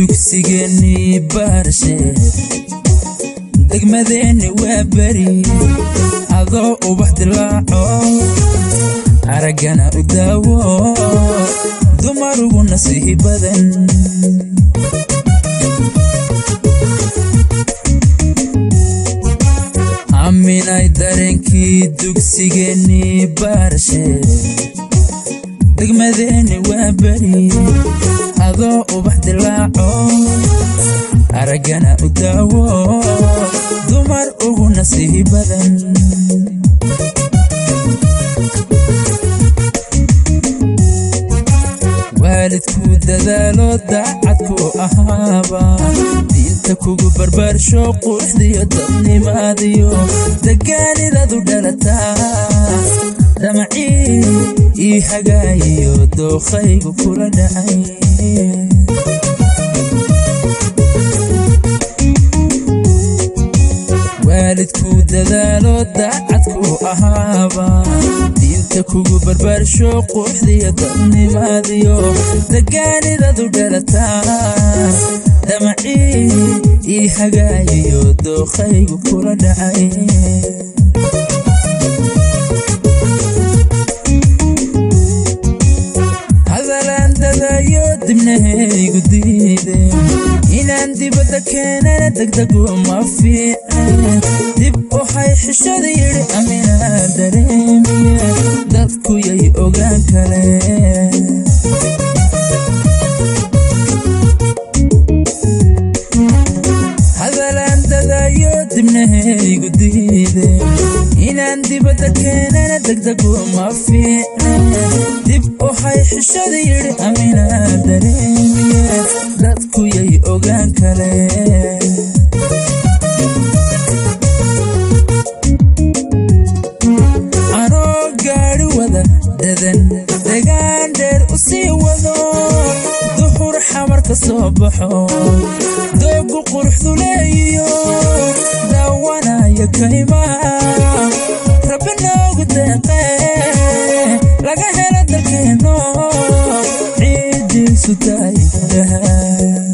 dugsigeennii baarshe degmadeenni waa beri adoo ubax dilaaco araggana u daawo dumarugu nasiihi badan aaminay dareenkii dugsigeennii baarshe degmadeenni waa beri adoo ubax dilaaco araggana u daawo dumar ugu nasiihi badan waalidku dadaalo daacadku ahaaba diinta kugu barbaarsho quruxdiyo dadnimaadiyo degaanidadu dhalataa damacii ii hagaayiyo dookhaygu kula dhacay waalidku dadaalo daacadku ahaaba diinta kugu barbaarsho quruxdiyo dadnimaadiyo degaanidadu dhalataa damacii ii hagaayiyo dookhaygu kula dhacay hadalaan dadayo dibnahaygu diide inaan dibadda keenana degdegu ma fiican dib waxay xishada yidhi aminaa dareemiye dadku yay ogaan kale hadalaan dadayo dibnahaygu diide inaan dibadda keenana degdegu ma fiican dib waxay xishada yidhi aminaa dareemiye dadku yay ogaan kale anoo gaadhi wada dadan degaan dheer u sii wado duhur xamar ka soo baxo doogu quruxdu leeyiyo daawanaya kaymaha rabbi noogu deeqe laga helo dalkeenno ciidiisu tahay dahab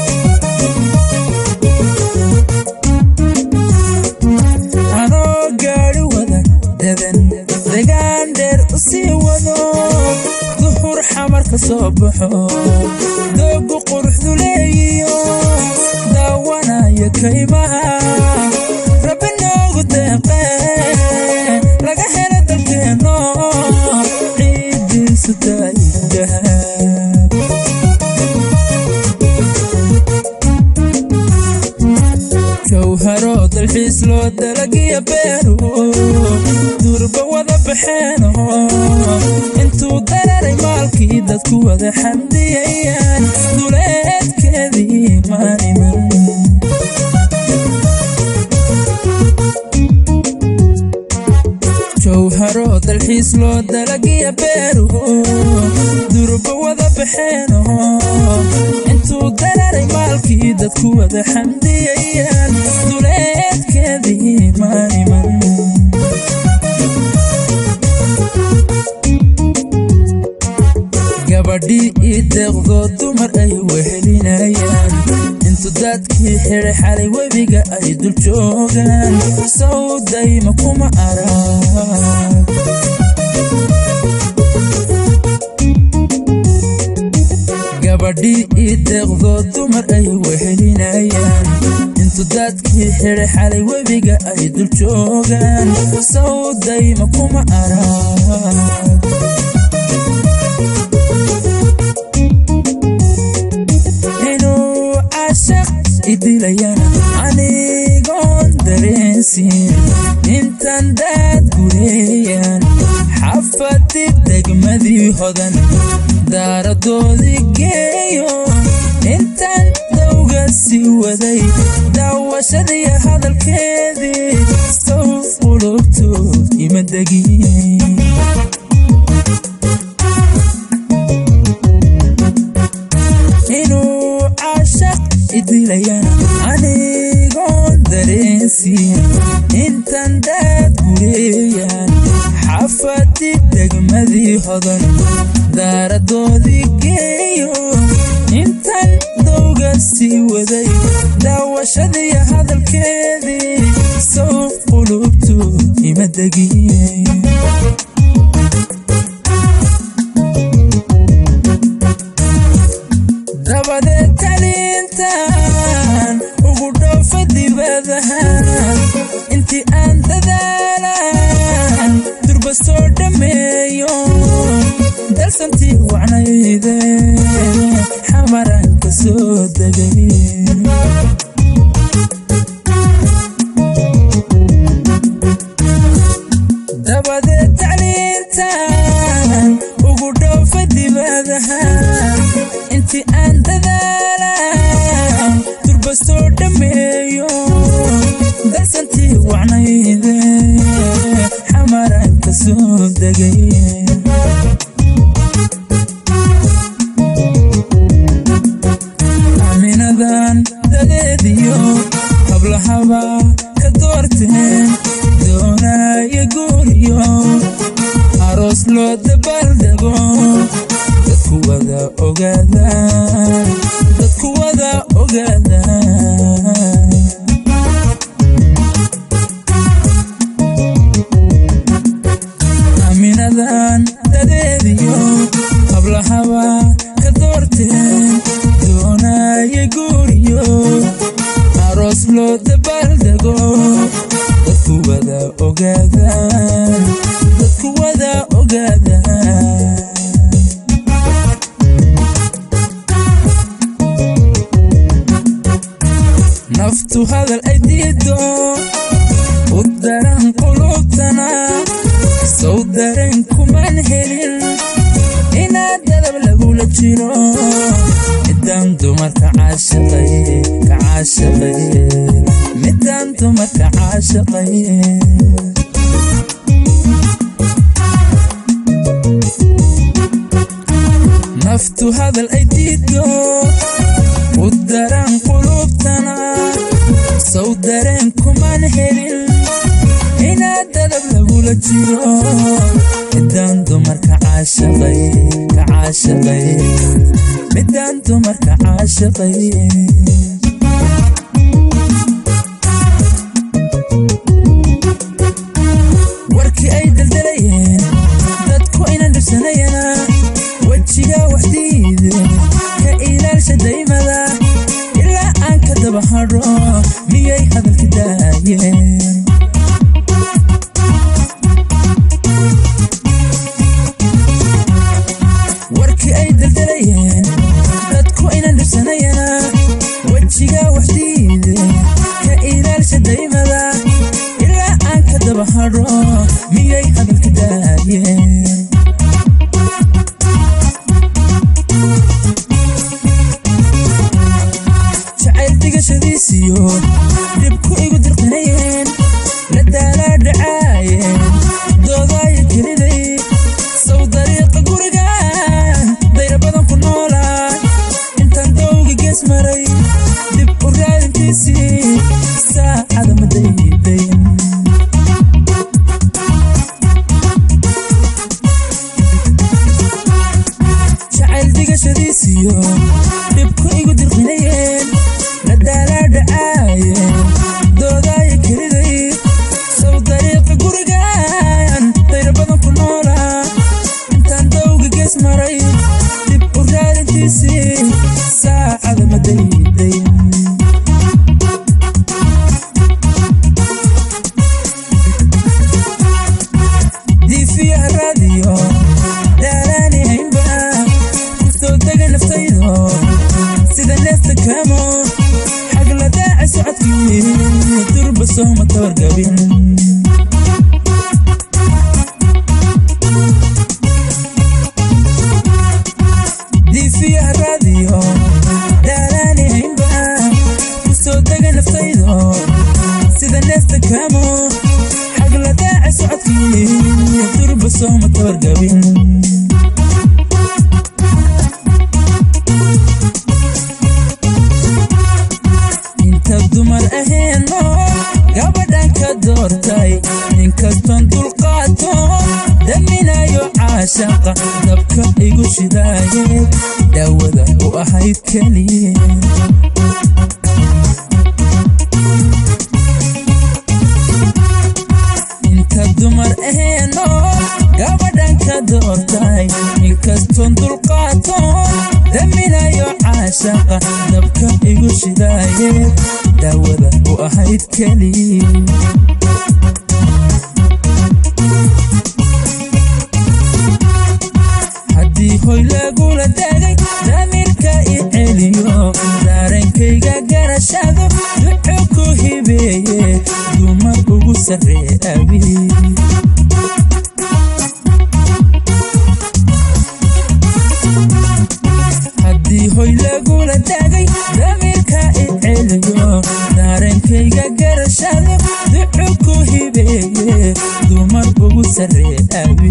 anoo gaadhi wada dadan degaan dheer u sii wado duhur xamar ka soo baxo doogu quruxdu leeyiyo daawanaya kaymaha rabbi noogu deeqe laga helo dalkeenno ciidiisu tahay dahab jawharo dalxiis loo dalagiya beeru durba wada baxeeno intuu dararay maalkii dadku wada xamdiyayaan duleedkeedii maaniman jawharo dalxiis loo dalagiya beeru durba wada baxeeno intuu dararay maalkii dadku wada xamdiyayaan duleedkeedii maaniman gabadhii ii deeqdoo dumar ay wehelinayaan intu dadkii xidhay xalay webiga ay dul joogaan sawdayma kuma arag gabadhii ii deeqdoo dumar ay wehelinayaan intu dadkii xidhay xalay webiga ay dul joogaan sawdayma kuma arag inuu cashaq idilayana anigoon dareensin intan daad gureeyaan xafadib degmadii hodan daaradoodii geeyo intan dawga sii waday daawashadii hadalkeedii sow qulubtood ima degin inuu cashaq idilayana anigoon dareensin intan daad gureeyaan xafadi degmadii hodan daaradoodii geeyo intan dawga sii waday daawashadiiyo hadalkeedii sow qulubtu ima degiyey dabadeed taliintan ugu dhoofa dibadahan intii aan dadaalan durba soo dhammeeyo dalsantii wacnayde xamaran ka soo degay dabadeed tacliintan ugu dhoofa dibadahan intii aan dadaalan durba soo dhammeeyo dalsantii wacnayde xamaran ka soo degay aaminadan dadeediyo hablahaba ka doorteen doonaya guuriyo aroos loo dabaaldego dadku wada ogaada dadku wada ogaada aaminadan dadeediyo hablahaba ka doorteen doonaya guuriyo aroos loo dabaaldego dadku wada ogaada dadku wada ogaada naftu hadal ay diido u daran qulubtana sow dareen kuman helin inaad dadab lagula jiro midaan dumarka caashaqay ka caashaqay midaan dumarka caashaqay naftu hadal ay diido u daran qulubtana sow dareen kuman helin inaad dadab lagula jiro midaan dumarka caashaqay ka caashaqay midaan dumarka caashaqay warkii ay daldalayeen dadku inan dhibsanayana wejiga waxdiide ka ilaalsha daymada ilaa aan ka daba hadho miyay hadalka daayeen warkii ay daldalayeen dadku inan dhibsanayana wejiga waxdiide ka ilaalsha daymada ilaa aan ka daba hadho miyay hadalka daayeen jacayl digashadiisiyo dhibku igu dirqinayeen la daalaa dhacaayeen doodaayo keliday sow dariiqa guriga dayra badan ku noolaa intaan dowga gees maray dib u raadintiisii saacada ma daydayn jacayl digashadiisiyo dhibku igu dirqinayeen la daalaa dhacaayeen doodaayo keliday sow dariiqa gurigan dayra badan ku noolaa intaan dowga gees maray dib u raadintiisii saacada ma daydayn diifiyaha raadiyo daalaani haynba ku soo dega naftaydo sida neefta kaamo xagla daaca socodkii durba sooma tabargabin diifiyaha raadiyo daalaani haynba ku soo dega naftaydo sida neefta kaamo xagla daaca socodkii durba sooma tabargabin inta dumar aheeno gabadhan ka doortay ninkastoon dulqaato daminayo caashaqa dabka igu shidaaye daawada u ahayd keliye intoon dulqaatoon daminayo caashaqa dabka igu shidaaye daawada u ahayd keli haddii hoy lagula daagay damiirka i celiyo daarenkayga garashado duco ku hibeeye dumar ugu sarree abi haddii hoy lagula daagay damiirka i celiyo daarenkayga garashado duco ku hibeeye dumar ugu sarree abi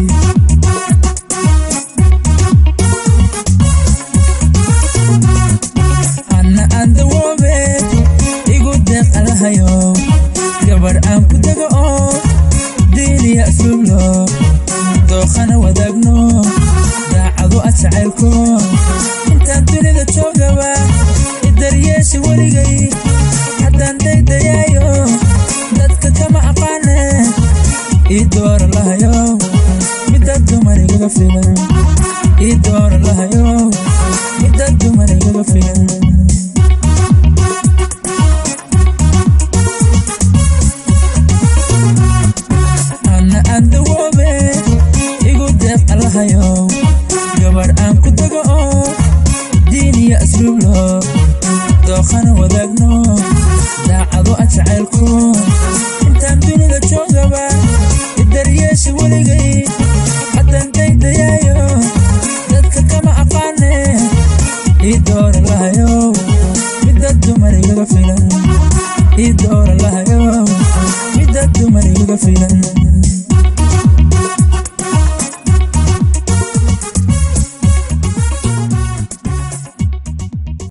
anna aan dawoobe igu deeq alahayo gabar aan ku dego oo diiniya asluublo dookhana wadaagno daacadu a jacaylko intaan dunida joogaba idaryeesha weligay haddaan daydayaayo dadka kama aqaane ii doora lahayo midda dumar igaga filan ii doora lahayo midda dumar igaga filan anna aan dawoobe igu deeq alahayo gabar aan ku dego oo diiniya asluublo dookhana wadaagno daacado a jacaylko intaan dunida joogaba idaryeesha weligay haddaan daydayaayo dadka kama aqaane ii doora lahayo midda dumar igaga filan ii doora lahayo midda dumar igaga filan